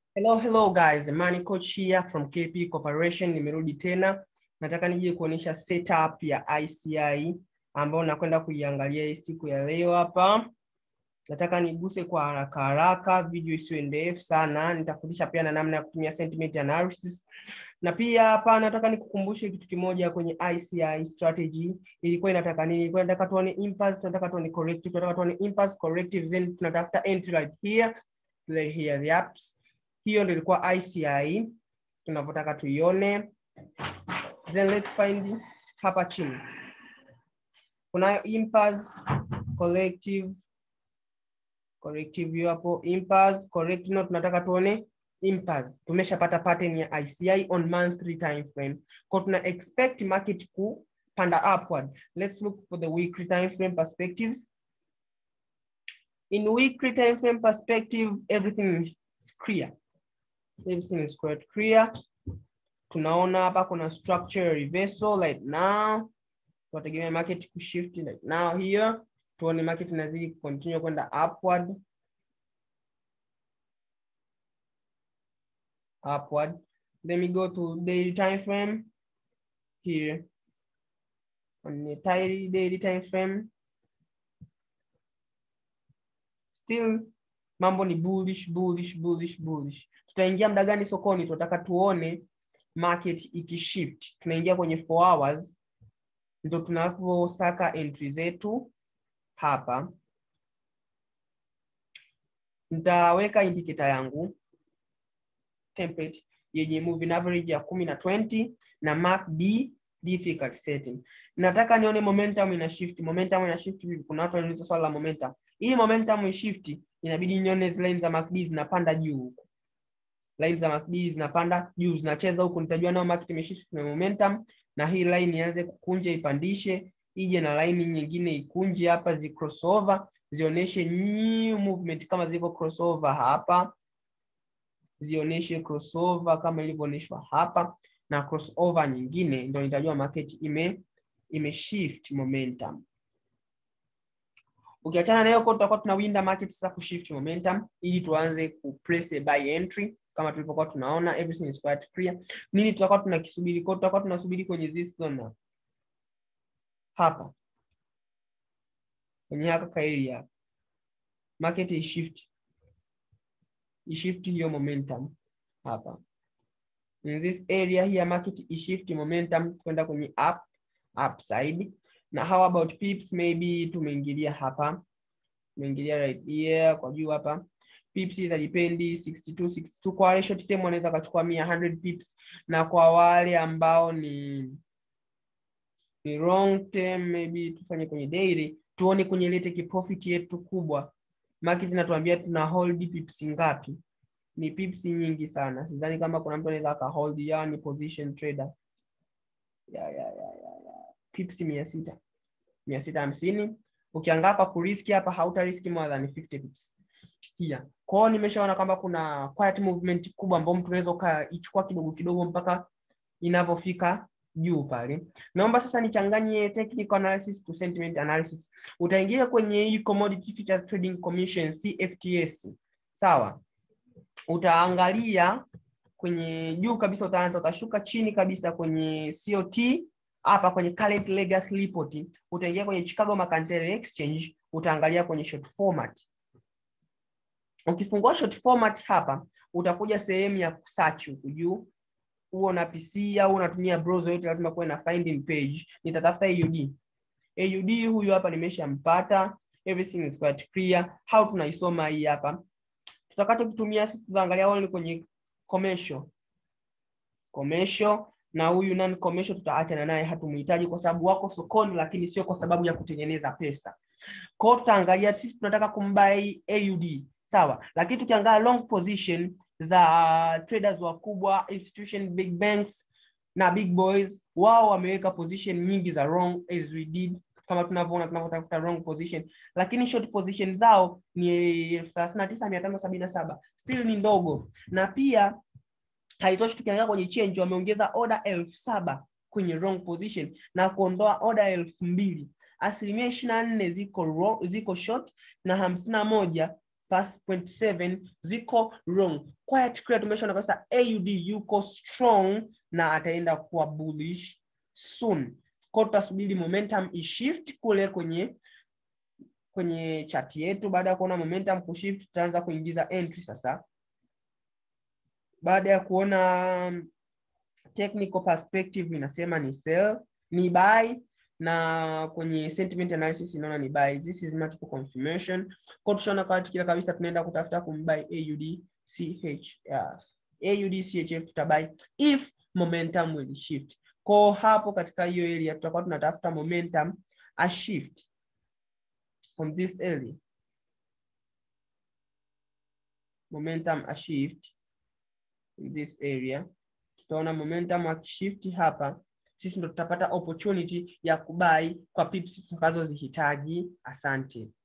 Hello, hello guys. Money Coach here from KP Corporation. Nimerudi tena. Nataka nije kuonyesha setup ya ICI ambayo nakwenda kuiangalia hii siku ya leo hapa. Nataka niguse kwa haraka haraka, video isiwe ndefu sana. Nitafundisha pia na namna ya kutumia sentiment analysis. Na pia hapa nataka nikukumbushe kitu kimoja kwenye ICI strategy. Ilikuwa inataka nini? Ilikuwa inataka tuone impulse, tunataka tuone corrective, tunataka tuone impulse, corrective, then tunatafuta entry right here, then here the ups hiyo ndio ilikuwa ICI tunavyotaka tuione. Then let's find hapa chini kunayo impulse, collective, corrective hiyo hapo, impulse, corrective, no, tunataka tuone impulse. Tumeshapata pattern ya ICI on monthly time frame, kwa tuna expect market kupanda upward. Let's look for the weekly time frame perspectives. In weekly time frame perspective, everything is clear everything is quite clear. Tunaona hapa kuna structure reversal right now. Tunategemea market kushift right now here. Tuone market inazidi continue kwenda upward. Upward. Let me go to daily time frame here. On the daily daily time frame. Still mambo ni bullish bullish bullish bullish. Tutaingia muda gani sokoni? Tunataka tuone market ikishift. Tunaingia kwenye 4 hours, ndio tunaposaka entry zetu hapa. Nitaweka indicator yangu template yenye moving average ya kumi na 20 na MACD difficult setting. Nataka nione momentum ina shift. Momentum ina shift vipi? Kuna watu wanauliza swala la momentum. Hii momentum ishift inabidi nione zile line za MACD zinapanda juu huku. Line za MACD zinapanda juu zinacheza huku, nitajua nao market imeshift na momentum, na hii line ianze kukunja ipandishe, ije na line nyingine ikunje hapa, zi crossover zionyeshe new movement kama zilivyo crossover hapa, zionyeshe crossover kama ilivyoonyeshwa hapa, na crossover nyingine ndio nitajua market ime imeshift momentum. Ukiachana na hiyo kwa tutakuwa tunawinda market sasa kushift momentum ili tuanze ku place a buy entry kama tulivyokuwa tunaona everything is quite clear. Nini tutakuwa tunakisubiri? Kwa tutakuwa tunasubiri kwenye this zone hapa. Kwenye haka kaili hapa. Market is shift. Ishift hiyo momentum hapa. In this area here market is shift momentum kwenda kwenye up upside na how about pips maybe tumeingilia hapa tumeingilia right here kwa juu hapa pips itadipendi 62 62 kwa wale short term wanaweza kachukua 100 pips na kwa wale ambao ni ni long term maybe tufanye kwenye daily tuone kwenye ile take profit yetu kubwa market inatuambia tuna hold pips ngapi ni pips nyingi sana sidhani kama kuna mtu anaweza aka hold yani position trader ya ya ya ya, ya. pips mia sita mia sita hamsini ukiangaa hapa kuriski hapa hauta riski more than 50 pips yeah. kwao nimeshaona kwamba kuna quiet movement kubwa ambayo mtu unaweza ukaichukua kidogo kidogo mpaka inavyofika juu pale naomba sasa nichanganye technical analysis to sentiment analysis utaingia kwenye hii commodity futures trading commission cfts sawa utaangalia kwenye juu kabisa utaanza utashuka chini kabisa kwenye cot hapa kwenye current legacy report utaingia kwenye Chicago Mercantile Exchange utaangalia kwenye short format. Ukifungua short format hapa utakuja sehemu ya search huku juu, huo na PC au unatumia browser yote, lazima kuwe na finding page. Nitatafuta AUD. AUD huyu hapa nimeshampata, everything is quite clear. How tunaisoma hii hapa? Tutakacho kutumia sisi tutaangalia only kwenye commercial. Commercial na huyu non commercial tutaachana naye, hatumhitaji kwa sababu wako sokoni, lakini sio kwa sababu ya kutengeneza pesa. Kwa hiyo tutaangalia sisi tunataka kumbai AUD sawa, lakini tukiangalia long position za traders wakubwa, institution, big banks na big boys, wao wameweka position nyingi za wrong as we did kama tunavyoona tunavyotafuta wrong position, lakini short position zao ni elfu thelathini na tisa mia tano sabini na saba still ni ndogo, na pia haitoshi tukiangalia kwenye change wameongeza order elfu saba kwenye wrong position na kuondoa order elfu mbili asilimia ishirini na nne ziko wrong, ziko short na hamsini na moja past point 7 ziko wrong. Quiet clear tumeshaona kabisa AUD yuko strong na ataenda kuwa bullish soon. Kwa tutasubiri momentum ishift kule kwenye kwenye chart yetu. Baada ya kuona momentum kushift, tutaanza kuingiza entry sasa. Baada ya kuona technical perspective inasema ni sell, ni buy na kwenye sentiment analysis inaona ni buy. This is multiple confirmation. Kwa tushaona kwa kila kabisa tunaenda kutafuta kumbuy AUD CH uh, AUD CHF tutabuy if momentum will shift. Kwa hapo katika hiyo area tutakuwa tunatafuta momentum a shift from this area. Momentum a shift in this area. Tutaona momentum akishift hapa sisi ndo tutapata opportunity ya kubai kwa pips tutakazozihitaji. Asante.